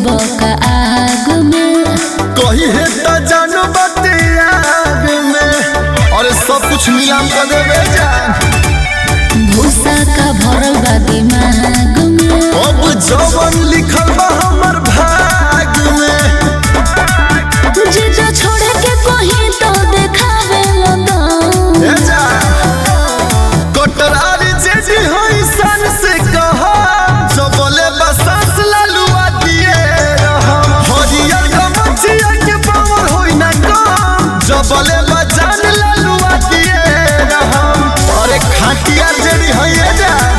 बका आग में कही है त जानो बाते आग में अरे सब कुछ नीलाम कर देवे जान भूसा का भरल बा दिमाग में अब जवन लिखल बा हमर भाग में जीजा छोड़े के कहीं तो देखावे लगन ए जान कटरारी जेजी होई सन से कहा जबले बसास लालुआ दिए रहम हरियर गमछिया के पावर होई ना कम जबले बजान लालुआ दिए रहम अरे खाटिया जेडी होई ए जान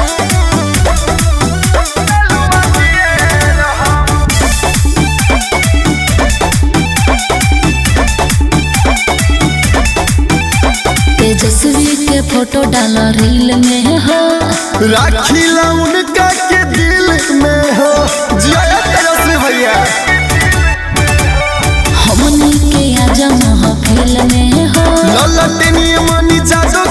तेजस्वी के फोटो डाल रील में हो राखीला उनका के दिल में हो जिया तेजस्वी भैया हमनी के आज महफिल में हो ललटनी मनी जादो